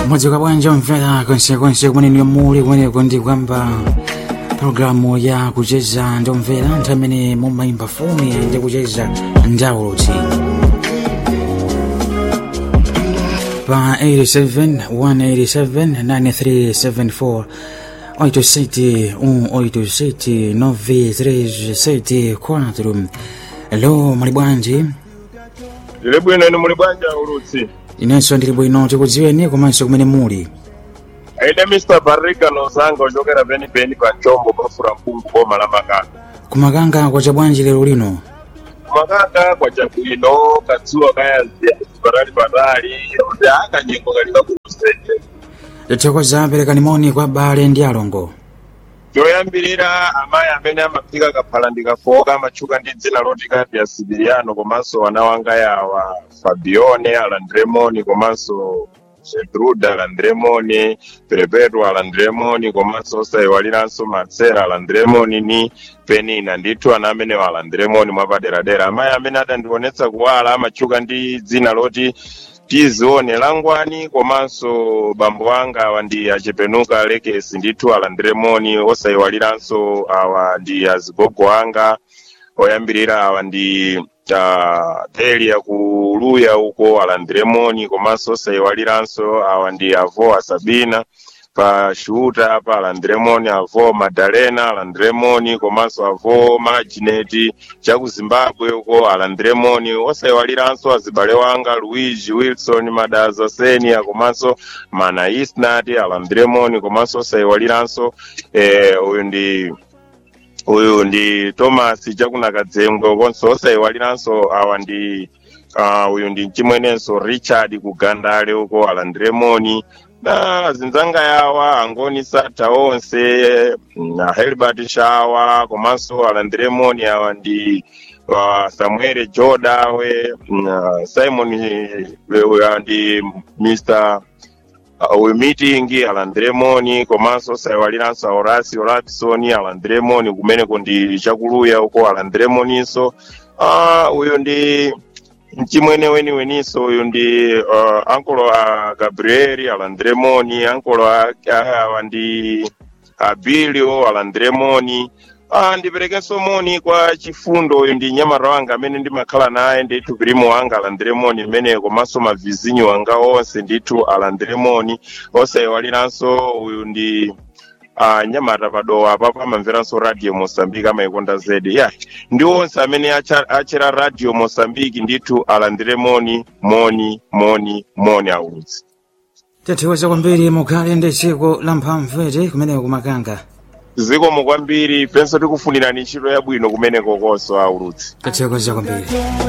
mwadzuka bwanji omvera konsekonse kumene muli kumeneko ndi kwamba pologalamu ya kucheza ndi omvera nthawi imene mumayimba foni ndi kucheza ndawulutsi pa 87 187 9374 87 187 9374 Hello, muli bwanji Ndili bwino inu muli bwanji ulutsi inenso ndili bwino tikudziweni komanso kumene muli aine mr barriga nosanga ochokera penipeni pa chombo pafura mpungu boma la makanga kumakanga kwacha bwanji lero lino kumakanga kwachabwino katsuwa kayaziya patali patali onde akanyengo kali kakulusenge tithokoza perekani moni kwa abale ndi alongo choyambirira amayi amene amaphika kaphala ndikafoka amatchuka ndi dzina loti kapya sibiriano komanso wana wanga yawa fabione alandremoni komanso Gertrude alandremoni Perpetuo alandremoni komanso osayiwaliranso Marcela alandremoni ni penina ndithu ana amene alandremoni mwapaderadera amayi amene atandionetsa kuwala amatchuka ndi dzina loti tizione langwani komanso bambo anga awa ndi achepenuka lekesi ndithu alandremoni osayiwaliranso awa ndi azigogo anga oyambirira awa ndi uh, Delia kuluya uko alandremoni komanso osayiwaliranso awa ndi avo a Sabina pa shuta pa alandremoni avo madalena alandremoni komanso avo magineti chaku zimbabwe uko alandremoni osayiwaliranso azibale wanga luigi wilson madaza senia komanso mana isnat alandremoni komanso osayiwaliranso eh, uyu ndi uyu ndi thomas chakunakadzengwe konso osayiwaliranso awa ndi uh, uyu ndi mchimwenenso richard kugandale uko alandremoni na azinzanga yawa angoni sata onse na helbert shawa komanso alandremoni awa ndi uh, samuel jodawe uh, simon uh, ndi mr uh, uyu meeting alandremoni komanso osayiwaliranso aurasio lapsoni alandremoni kumeneko ndi chakuluya uko alandremoninso uh, uyu ndi mchimwene weniweninso uyu ndi uh, ankolo a gabrieli alandremoni ankolo awa ndi abilio alandremoni Ah, ndiperekenso moni kwa chifundo uyu ndi nyamata wanga amene ndimakhala naye ndithu primo wanga alandremoni mmene komanso mavizinyo wanga onse ndithu alandremoni osayiwaliranso uyu ndi uh, nyamata padowa apapo amamveranso radio mosambiki amayikonda zedi ya ndi onse amene acha- achera radio mosambiki ndithu alandremoni moni moni moni aulutsi tithokoza kwambiri mukhale ndi tsiku la mphamvete kumeneko kumakanga zikomo kwambiri penso tikufunirani ntchito yabwino kumeneko konso aulutsi tithokoza kwambiri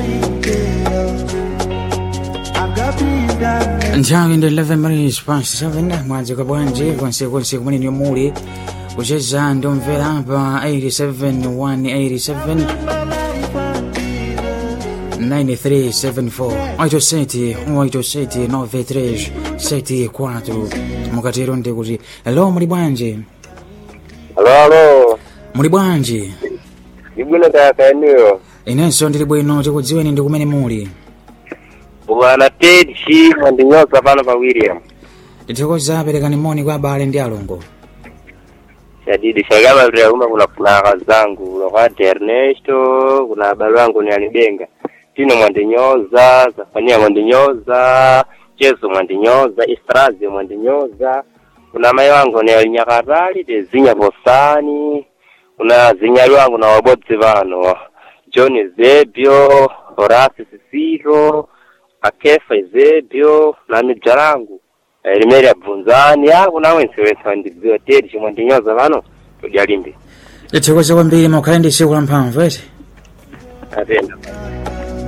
nthawi ndi 11 minutes past 7 mwadzuka bwanji konsekonse kumene muli kucheza ndi omvera pa 87187 9374 87 87 93 74 mukatero ndi kuti hello muli bwanji Halo, halo. muli bwanji Ibwino kaka eniyo. inenso ndili bwino tikudziweni ndi kumene muli Bwana Ted Shi mwandinyoza pano pa William. tithokoza perekani moni kwa abale ndi alongo Shadidi shagama vile uma kuna kuna aka zangu. Kuna kwa Ernesto, kuna abale wangu ni alibenga. Tino mwandinyoza, Zafania mwandinyoza, Chezo mwandinyoza, Istrazi mwandinyoza. Kuna mai wangu ni alinyakatali, Dezinya Bosani. Kuna zinyali wangu na wabodzi vano. John Zebio, Horace Sisiro, Akefa Izebio, na midza langu. Eh, limeri abvunzani ako nawe nsewensa wandidziwa teri chimwe ndinyoza pano todyalimbi tithokoza kwambiri mukhale ndi tsiku la mphamvu eti atenda